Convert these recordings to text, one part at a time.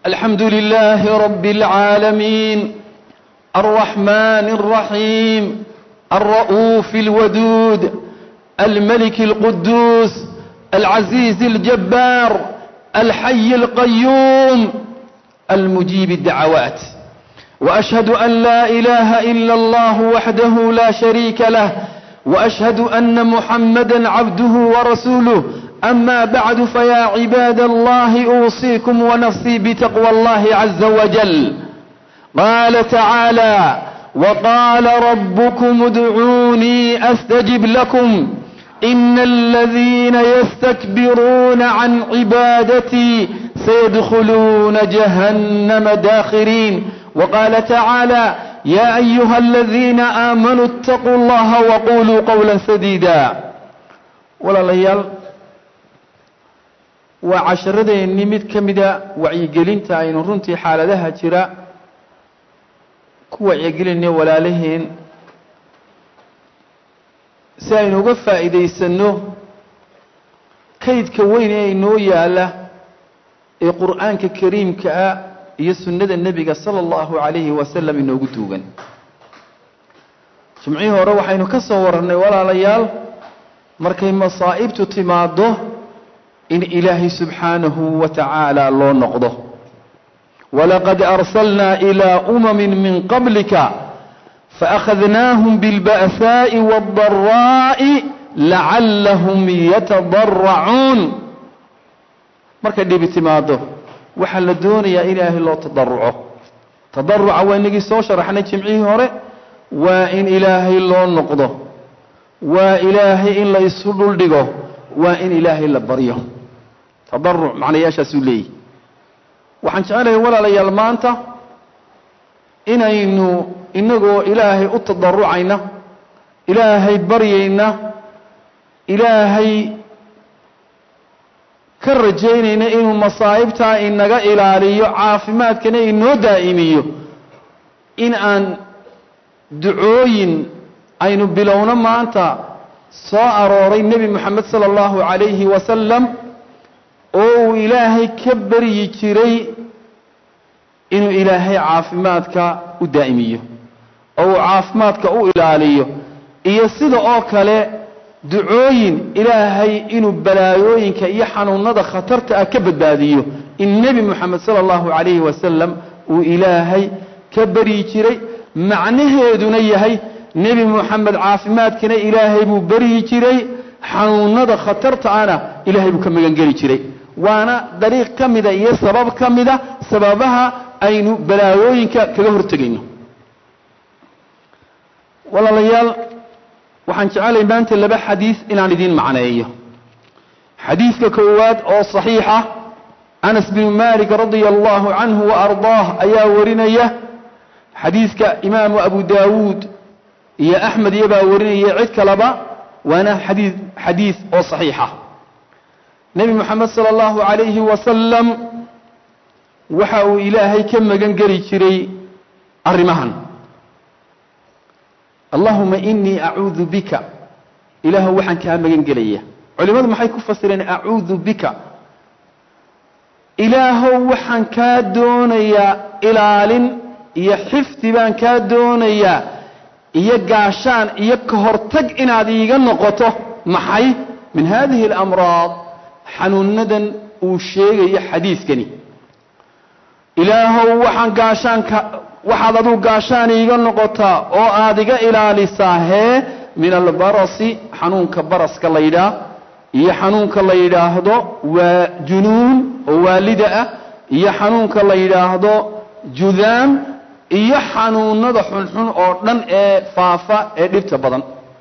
الحمد لله رب العالمين الرحمن الرحيم الرؤوف الودود الملك القدوس العزيز الجبار الحي القيوم المجيب الدعوات وأشهد أن لا إله إلا الله وحده لا شريك له وأشهد أن محمدا عبده ورسوله أما بعد فيا عباد الله أوصيكم ونفسي بتقوى الله عز وجل قال تعالى وقال ربكم ادعوني أستجب لكم إن الذين يستكبرون عن عبادتي سيدخلون جهنم داخرين وقال تعالى يا أيها الذين آمنوا اتقوا الله وقولوا قولا سديدا ولا ليال وعشردين مid ka mida wacyigelinta aynu runtii xaaladaha jira ku wacyigelinay walaalaheen si aynu uga faa'iidaysanno kaydka weyn ee inoo yaala ee qur'aanka kariimka ah iyo sunnada nebiga sala allahu calayhi wasalam inoogu duugan jimcihii hore waxaynu ka soo warannay walaalayaal markay masaa'ibtu timaaddo in ilaahay subxaanahu wa tacaala loo noqdo walaqad arsalnaa ilaa umamin min qablika faأkhadnaahum biاlba'saaءi wاldaraa'i lacallahum yatadaracuun markay dhibi timaado waxaa la doonayaa in ilaahay loo tadaruco tadaruca waa inagii soo sharaxnay jimcihii hore waa in ilaahay loo noqdo waa ilaahay in la isu dhuldhigo waa in ilaahay la baryo tadaruc macnayaashaasuu leeyahy waxaan jecelahay walaalayaal maanta inaynu inagoo ilaahay u tadarucayna ilaahay baryayna ilaahay ka rajaynayna inuu masaa'ibtaa inaga ilaaliyo caafimaadkana inoo daa'imiyo in aan ducooyin aynu bilowno maanta soo arooray nebi moxamed sala allahu calayhi wasalam oo uu ilaahay ka baryi jiray inuu ilaahay caafimaadka u daa'imiyo oo uu caafimaadka u ilaaliyo iyo sida oo kale ducooyin ilaahay inuu balaayooyinka iyo xanuunada khatarta ah ka badbaadiyo in nebi moxamed sala allahu calayhi wasalam uu ilaahay ka baryi jiray macnaheeduna yahay nebi moxamed caafimaadkana ilaahay buu baryi jiray xanuunada khatarta ana ilaahay buu ka magangeli jiray waana dariiq ka mida iyo sabab ka mida sababaha aynu balaayooyinka kaga hortegayno walaalayaal waxaan jecelay maanta laba xadiis inaan idiin macneeyo xadiiska koowaad oo saxiixa anas binu malik radia allahu canhu wa ardaah ayaa warinaya xadiiska imaamu abu daawuud iyo axmed iyobaa warinaya cid kaleba waana xadii xadiis oo saxiixa nebi moxamed sala allahu calayhi wasalam waxa uu ilaahay ka magan geli jiray arrimahan allahuma inii acuudu bika ilaahu waxaan kaa magan gelaya culimmadu maxay ku fasireen acuudu bika ilaahow waxaan kaa doonayaa ilaalin iyo xifdi baan kaa doonayaa iyo gaashaan iyo ka hortag inaad iiga noqoto maxay min hadihi alamraad xanuunadan uu sheegayo xadiiskani ilaahow waxaan gaashaanka waxaad aduu gaashaan iiga noqotaa oo aad iga ilaalisaa hee min albarasi xanuunka baraska la yidhaah iyo xanuunka la yidhaahdo waa junuun oo waalida ah iyo xanuunka la yidhaahdo judaam iyo xanuunada xunxun oo dhan ee faafa ee dhibta badan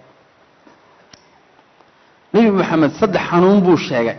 nebi moxamed saddex xanuun buu sheegay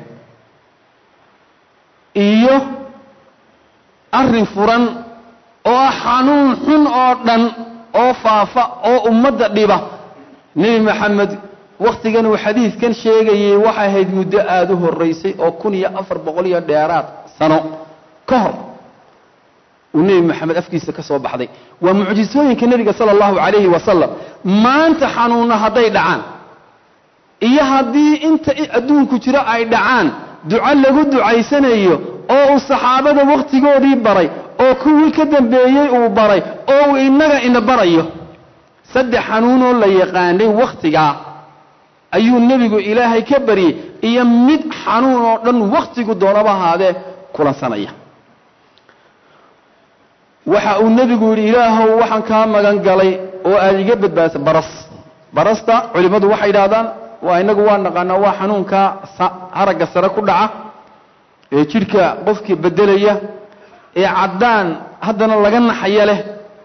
iyo arrin furan oo ah xanuun xun oo dhan oo faafa oo ummadda dhiba nebi moxamed wakhtigan uu xadiidkan sheegayey waxay ahayd muddo aada u horaysay oo kun iyo afar boqol iyo dheeraad sano ka hor uu nebi moxamed afkiisa ka soo baxday waa mucjisooyinka nebiga sala allahu calayhi wasalam maanta xanuunna hadday dhacaan iyo haddii inta adduunku jiro ay dhacaan duco lagu ducaysanayo oo uu saxaabada wakhtigoodii baray oo kuwii ka dambeeyey uu baray oo uu innaga ina barayo saddex xanuunoo la yaqaanay wakhtigaa ayuu nebigu ilaahay ka baryey iyo mid xanuun oo dhan wakhtigu doonaba ahaadee kulansanaya waxa uu nebigu yidhi ilaahow waxaan kaa magan galay oo aad iga badbaadisa baras barasta culimmadu waxay idhahdaan waa inagu waa naqaanaa waa xanuunka haragga sare ku dhaca ee jidhka qofkii beddelaya ee caddaan haddana laga naxaya leh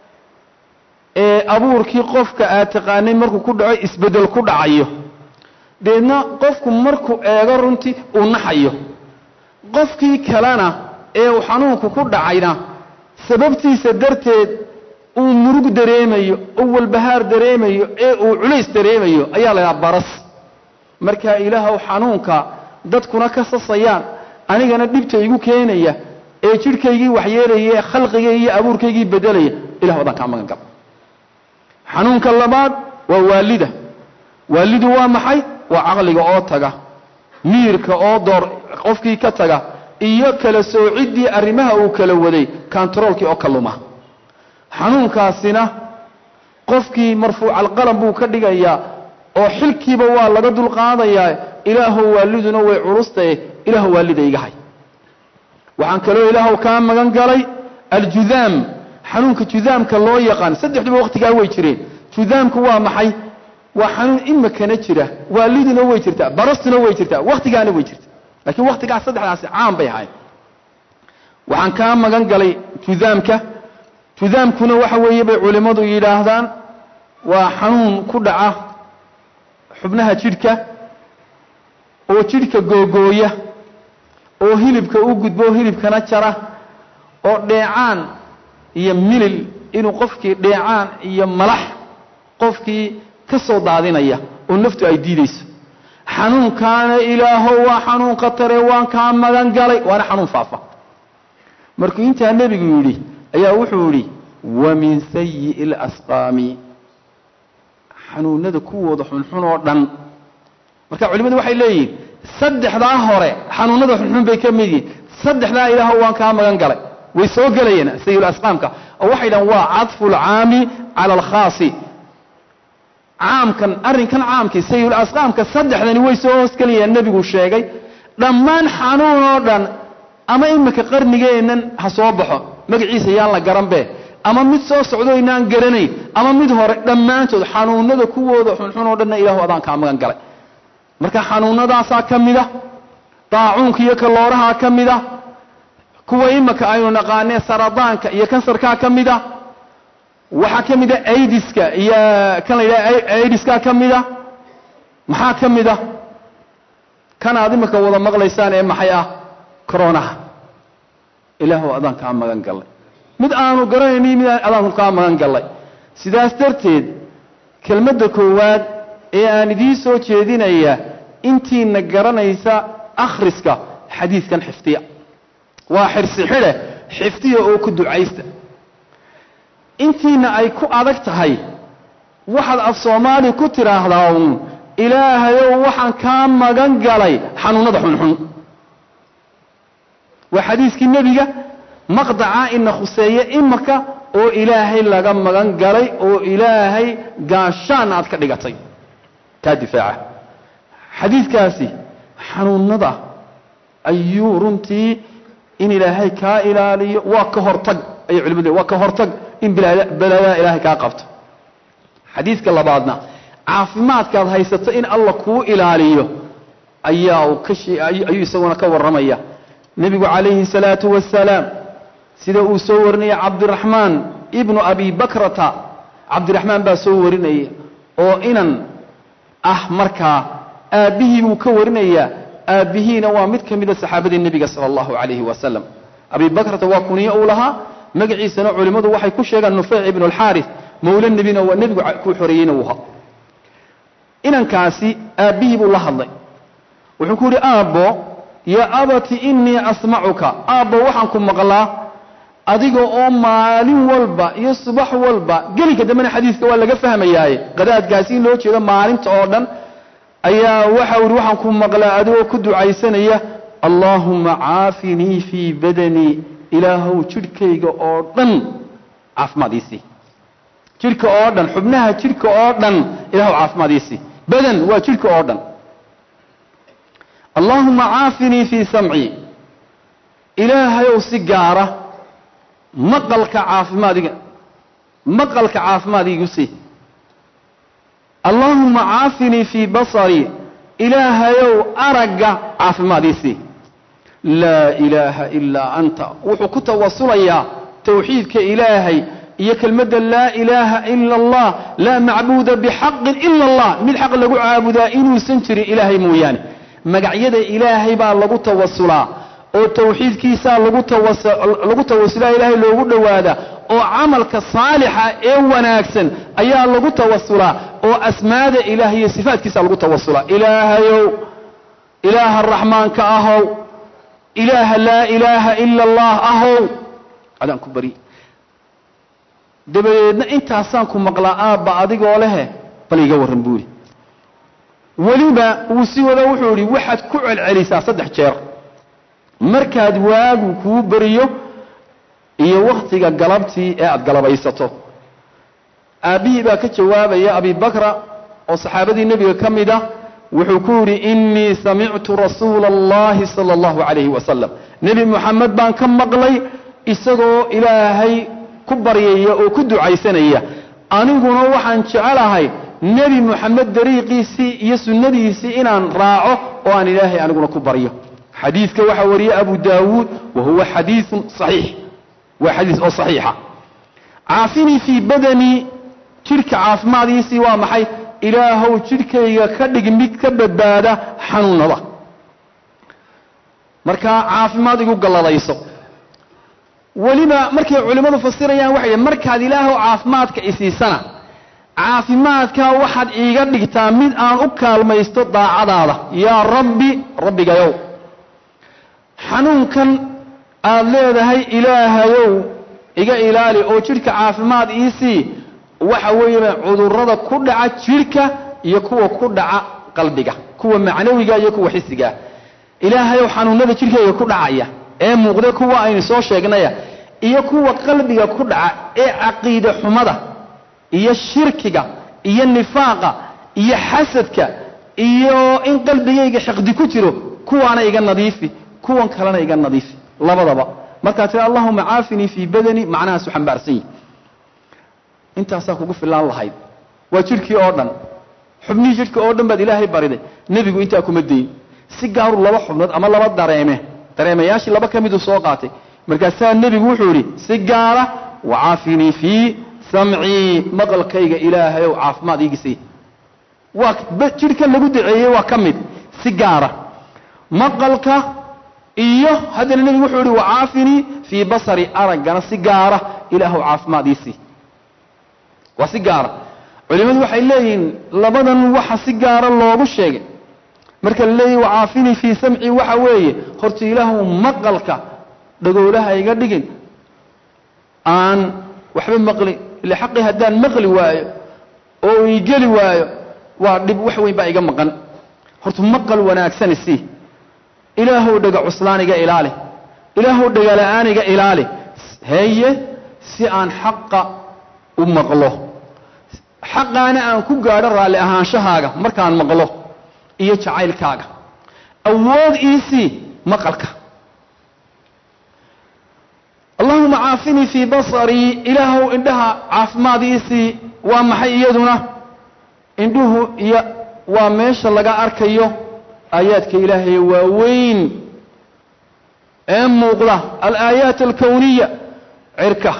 ee abuurkii qofka aad taqaanay markuu ku dhaco isbeddel ku dhacayo deedna qofku markuu eego runtii uu naxayo qofkii kalena ee uu xanuunku ku dhacayna sababtiisa darteed uu murug dareemayo uu walbahaar dareemayo ee uu culays dareemayo ayaa la ydhaha baras markaa ilaahow xanuunka dadkuna ka sasayaan anigana dhibta igu keenaya ee jidhkaygii waxyeelaya ee khalqigay iyo abuurkaygii beddelaya ilah odaan kaa magan gal xanuunka labaad waa waalida waalidu waa maxay waa caqliga oo taga miirka oo door qofkii ka taga iyo kala soociddii arrimaha uu kala waday kontaroolkii oo ka luma xanuunkaasina qofkii marfuucalqalam buu ka dhigayaa oo xilkiiba waa laga dulqaadayaa ilaahow waaliduna way culustaye ilaahow waalida iga hay waxaan kaloo ilaahow kaa magan galay aljudaam xanuunka judaamka loo yaqaan saddexduba wakhtigaa way jireen judaamku waa maxay waa xanuun imakana jira waaliduna way jirtaa barastuna way jirtaa wakhtigaana way jirta laakiin wakhtigaas saddexdaasi caan bay ahayd waxaan kaa magan galay judaamka judaamkuna waxa weeye bay culimmadu yidhaahdaan waa xanuun ku dhaca xubnaha jidhka oo jidhka googooya oo hilibka u gudbo hilibkana jara oo dheecaan iyo milil inuu qofkii dheecaan iyo malax qofkii ka soo daadinaya oo naftu ay diidayso xanuunkaana ilaahow waa xanuun khatare waan kaa magan galay waana xanuun faafa markuu intaa nebigu yidhi ayaa wuxuu yidhi wa min sayi'i اlasqaami xanuunada kuwooda xunxun oo dhan marka culimmadu waxay leeyihiin saddexdaa hore xanuunada xunxun bay ka mid yihiin saddexdaa ilaahow waan kaa magan galay way soo gelayeen sayilasqaamka oo waxay dhahan waa cadfu lcaami cala alkhaasi caamkan arrinkan caamkii sayilasqaamka saddexdani way soo hoosgelayaan nebigu sheegay dhammaan xanuun oo dhan ama iminka qarnigeennan ha soo baxo magaciisa yaan la garanbe ama mid soo socdo inaan garanayn ama mid hore dhammaantood xanuunada kuwooda xunxun oo dhanna ilaahu adaan kaa magan galay marka xanuunadaasaa ka mid a daacuunka iyo kaloorahaa ka mid a kuwa iminka aynu naqaanee saradaanka iyo kansarkaa ka mid a waxaa ka mid a aidiska iyo kan la yidhaha aidiska ka mid a maxaa ka mid a kan aad iminka wada maqlaysaan ee maxay ah coronaha ilaahu adaan kaa magan gallay mid aanu garanayni mid adaanku kaa magan gallay sidaas darteed kelmadda koowaad ee aan idiin soo jeedinaya intiina garanaysa akhriska xadiidkan xifdiya waa xirsi xidhe xifdiya oo ku ducaysta intiina ay ku adag tahay waxaad af soomaali ku tidhaahdaa uun ilaahayow waxaan kaa magan galay xanuunnada xunxun waa xadiiskii nebiga maqdaca ina khuseeye imaka oo ilaahay laga magan galay oo ilaahay gaashaan aad ka dhigatay kaa difaaca xadiidkaasi xanuunnada ayuu runtii in ilaahay kaa ilaaliyo waa ka hortag ayay culimadu waa ka hortag in balaadaa ilaahay kaa qabto xadiidka labaadna caafimaadkaad haysato in alla kuu ilaaliyo ayaa uu ka ayuu isaguna ka warramaya nebigu calayhi salaatu wasalaam sida uu soo warinaya cabdiraxmaan ibnu abi bakrata cabdiraxmaan baa soo warinaya oo inan ah markaa aabbihii buu ka warinayaa aabbihiina waa mid ka mida saxaabadii nebiga sala allahu calayhi wasalam abi bakrata waa kuniyo uu lahaa magaciisana culimmadu waxay ku sheegaan nufeyc ibnu alxaaris mawle nebina waa nebigu ku xoreeyeyna uu ha inankaasi aabbihii buu la hadlay wuxuu ku yidhi aabbo yaa abati innii asmacuka aabbo waxaan ku maqlaa adiga oo maalin walba iyo subax walba gelinka dambena xadiidka waa laga fahmayaaye qadaadkaasi in loo jeedo maalinta oo dhan ayaa waxa ihi waxaan ku maqlaa adigoo ku ducaysanaya allaahuma caafinii fii badanii ilaahow jidhkayga oo dhan caafimaadiisii jidhka oo dhan xubnaha jidhka oo dhan ilahow caafimaadiisii badan waa jidhka oo dhan allaahuma caafinii fii samcii ilaahayow si gaara maqalka caafimaadiga maqalka caafimaad iigu sii allaahuma caafinii fii basarii ilaahayow aragga caafimaadiisii laa ilaaha ilaa anta wuxuu ku tawasulayaa tawxiidka ilaahay iyo kelmadda laa ilaaha ila allah laa macbuuda bixaqin ila allah mid xaq lagu caabudaa inuusan jirin ilaahay mooyaane magacyada ilaahay baa lagu tawasulaa oo tawxiidkiisaa lagu lagu tawasulaa ilaahay loogu dhowaadaa oo camalka saalixa ee wanaagsan ayaa lagu tawasulaa oo asmaada ilaah iyo sifaatkiisa lagu tawasulaa ilaahayow ilaaha raxmaanka ahow ilaaha laa ilaaha ila allah ahow adaan ku bari dabadeedna intaasaan ku maqlaa aabba adigoo lehe bal iga warran buuri weliba wuu sii wada wuxuu idhi waxaad ku celcelisaa saddex jeer markaad waagu kuu beriyo iyo wakhtiga galabtii ee aad galabaysato aabbihii baa ka jawaabaya abibakra oo saxaabadii nebiga ka mid ah wuxuu ku yidhi innii samictu rasuula allahi sala allahu calayhi wasalam nebi moxamed baan ka maqlay isagoo ilaahay ku baryaya oo ku ducaysanaya aniguna waxaan jecelahay nebi moxamed dariiqiisii iyo sunnadiisii inaan raaco oo aan ilaahay aniguna ku baryo xadiidka waxaa wariyey abu daawuud wa huwa xadiiun saxiix waa xadiis oo saxiixa caafinii fii badanii jidhka caafimaadiisii waa maxay ilaahow jidhkayga ka dhig mid ka badbaada xanuunada markaa caafimaad igu galladayso weliba markay culimmadu fasirayaan waxay yidhi markaad ilaahow caafimaadka isiisana caafimaadkaa waxaad iiga dhigtaa mid aan u kaalmaysto daacadaada yaa rabbi rabbigayow xanuunkan aad leedahay ilaahayow iga ilaali oo jidhka caafimaad iisii waxa weeye cudurrada ku dhaca jidhka iyo kuwa ku dhaca qalbiga kuwa macnawiga iyo kuwa xisigaa ilaahayow xanuunada jidhkayga ku dhacaya ee muuqda kuwa aynu soo sheegnaya iyo kuwa qalbiga ku dhaca ee caqiide xumada iyo shirkiga iyo nifaaqa iyo xasadka iyo in qalbigayga xiqdi ku jiro kuwaana iga nadiifi kuwan kalena iga nadiifi labadaba markaa tira allahuma caafinii fii badani macnahaasu xambaarsan yihi intaasaa kugu filaan lahayd waa jidhkii oo dhan xubnihii jidhka oo dhan baad ilaahay bariday nebigu intaa kuma dayin si gaaru laba xubnood ama laba dareeme dareemayaashii laba ka miduu soo qaatay markaasaa nebigu wuxuu yidhi si gaara wacaafinii fii samcii maqalkayga ilaahayow caafimaad iigisay waa jidhkan lagu daceeyey waa ka mid si gaara maqalka iyo haddana nebigu wuxuu yihi wacaafinii fii basari araggana si gaara ilaahow caafimaad iisii waa si gaara culimmadu waxay leeyihiin labadan waxa si gaara loogu sheegay marka la leeyahy wacaafinii fii samcii waxa weeye horta ilaahu maqalka dhagoolaha iga dhigin aan waxba maqli ile xaqii haddaan maqli waayo oo ii geli waayo waa dhib wax weyn baa iga maqan horta maqal wanaagsani sii ilaahow dhega cuslaan iga ilaali ilaahow dhegala-aan iga ilaali heye si aan xaqa u maqlo xaqaana aan ku gaadho raalli ahaanshahaaga markaan maqlo iyo jacaylkaaga awood iisii maqalka allahuma caafinii fii basarii ilaahow indhaha caafimaad iisii waa maxay iyaduna indhuhu iyo waa meesha laga arkayo aayaadka ilaahay waaweyn ee muuqda alaayaat alkowniya cirka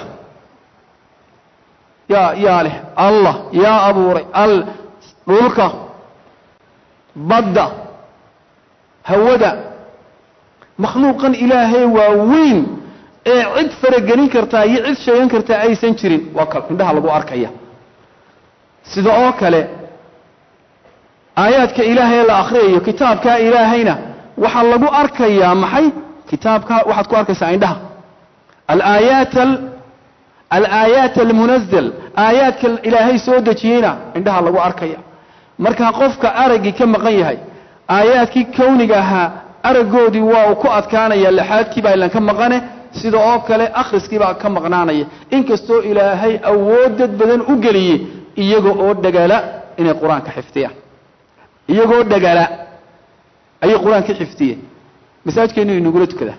yaa yaa leh allah yaa abuuray al dhulka badda hawada makhluuqan ilaahay waa weyn ee cid faragelin kartaa iyo cid sheegan kartaa aysan jirin waa ka indhaha lagu arkaya sida oo kale aayaadka ilaahay la akhriyayo kitaabkaa ilaahayna waxaa lagu arkayaa maxay kitaabka waxaad ku arkaysaa indhaha alaayaat alaayaat almunazal aayaadka ilaahay soo dejiyeyna indhaha lagu arkaya markaa qofka araggii ka maqan yahay aayaadkii kowniga ahaa araggoodii waa uu ku adkaanaya laxaadkiibaa ilan ka maqane sida oo kale akhriskiibaa ka maqnaanaya inkastoo ilaahay awood dad badan u geliyey iyaga oo dhagala inay qur-aanka xifdiyaan iyagoo dhagala ayay qur-aanka xifdiyeen masaajkeenu inagula tukadaa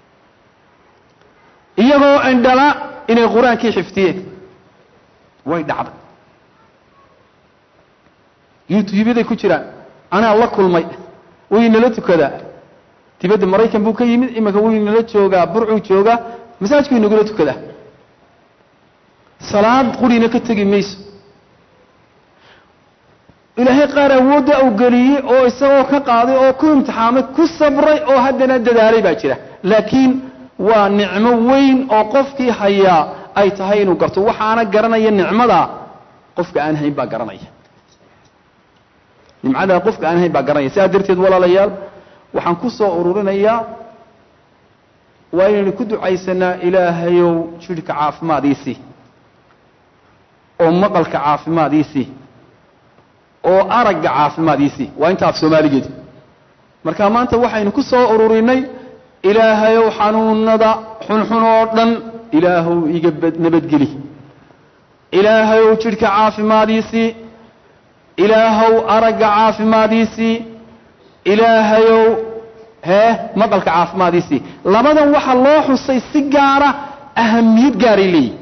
iyagoo indhala inay qur-aankii xifdiyeen way dhacday yutuubyaday ku jiraan anaa la kulmay way nala tukadaa dibadda maraykan buu ka yimid iminka wuu inala joogaa burcuu joogaa masaajkuu inagula tukadaa salaad qurina ka tegi mayso ilaahay qaar awoodda uu geliyey oo isagoo ka qaaday oo ku imtixaamay ku sabray oo haddana dadaalay baa jira laakiin waa nicmo weyn oo qofkii hayaa ay tahay inuu garto waxaana garanaya nicmadaa qofka aan hayn baa garanaya nimcadaa qofka aan hayn baa garanaya sidaa darteed walaalayaal waxaan ku soo ururinayaa waa inaynu ku ducaysanaa ilaahayow jidhka caafimaadiisii oo maqalka caafimaadiisii oo aragga caafimaadiisii waa inta af soomaaligeed marka maanta waxaynu ku soo ururinay ilaahayow xanuunada xunxun oo dhan ilaahow iga nabadgeli ilaahayow jidhka caafimaadiisii ilaahow aragga caafimaadiisii ilaahayow hee maqalka caafimaadiisii labadan waxaa loo xusay si gaara ahamiyad gaaray leeyihin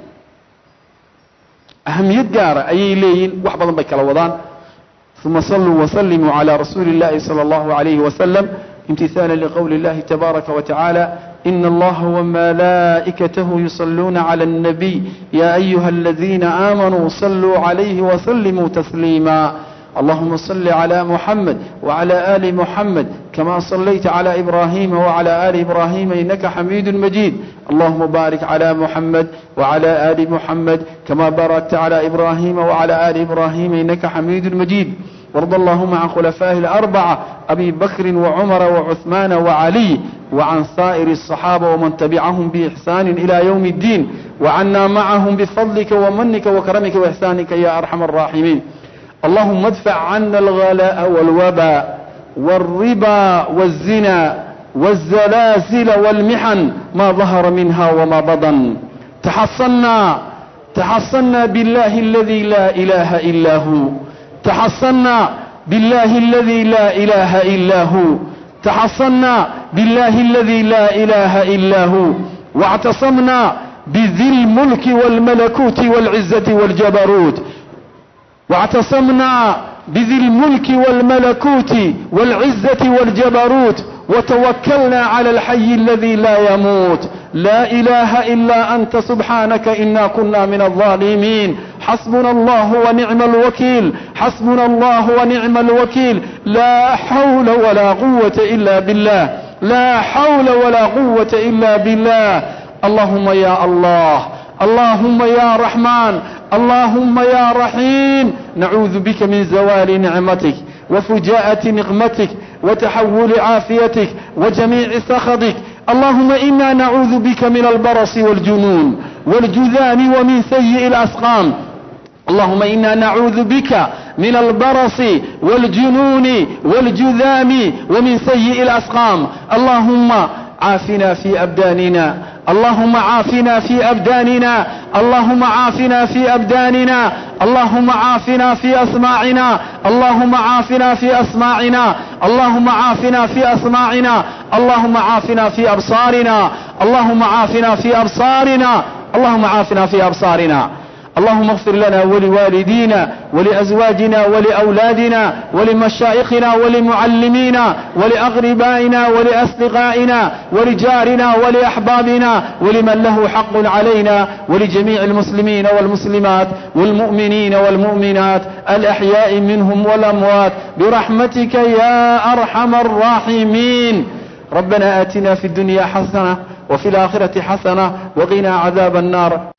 ahamiyad gaara ayay leeyihin wax badan bay kala wadaan uma saluu wslimuu calى rasuuli اllahi salى اllahu عalayh waslm imtihaala liqowli اllahi tabaaraka watacaala in allaha wmalaa'ikatahu yusaluuna clى الnabiy ya ayuha aladiina aamanuu saluu عalayhi wslimuu tasliima اللهم صل على محمد وعلى آل محمد كما صليت على إبراهيم وعلى آل إبراهيم إنك حميد مجيد اللهم بارك على محمد وعلى آل محمد كما باركت على إبراهيم وعلى آل إبراهيم إنك حميد مجيد وارض اللهم عن خلفائه الأربعة أبي بكر وعمر وعثمان وعلي وعن سائر الصحابة ومن تبعهم بإحسان إلى يوم الدين وعنا معهم بفضلك ومنك وكرمك وإحسانك يا أرحم الراحمين اللهم ادفع عنا الغلاء والوباء والربا والزنا والزلازل والمحن ما ظهر منها وما بطن تحصنا تحصنا بالله الذي لا إله إلا هو تحصنا بالله الذي لا إله إلا هو تحصنا بالله الذي لا إله إلا هو واعتصمنا بذي الملك والملكوت والعزة والجبروت واعتصمنا بذي الملك والملكوت والعزة والجبروت وتوكلنا على الحي الذي لا يموت لا إله إلا أنت سبحانك إنا كنا من الظالمين حسبنا الله ونعم الوكيل حسبنا الله ونعم الوكيل لا حول ولا قوة إلا بالله لا حول ولا قوة إلا بالله اللهم يا الله اللهم يا رحمن اللهم يا رحيم نعوذ بك من زوال نعمتك وفجاءة نقمتك وتحول عافيتك وجميع سخطك اللهم إنا نعوذ بك من البرص والجنون والجذام ومن سيء الأسقام اللهم إنا نعوذ بك من البرص والجنون والجذام ومن سيء الأسقام اللهم عافنا في أبداننا اللهم عافنا في أبداننا اللهم عافنا في أبداننا اللهم عافنا في أسماعنا اللهم عافنا في أسماعنا اللهم عافنا في أسماعنا اللهم عافنا في أبصارنا اللهم عافنا في أبصارنا اللهم عافنا في أبصارنا اللهم اغفر لنا ولوالدينا ولأزواجنا ولأولادنا ولمشائخنا ولمعلمينا ولأغربائنا ولأصدقائنا ولجارنا ولأحبابنا ولمن له حق علينا ولجميع المسلمين والمسلمات والمؤمنين والمؤمنات الأحياء منهم والأموات برحمتك يا أرحم الراحمين ربنا آتنا في الدنيا حسنة وفي الآخرة حسنة وقنا عذاب النار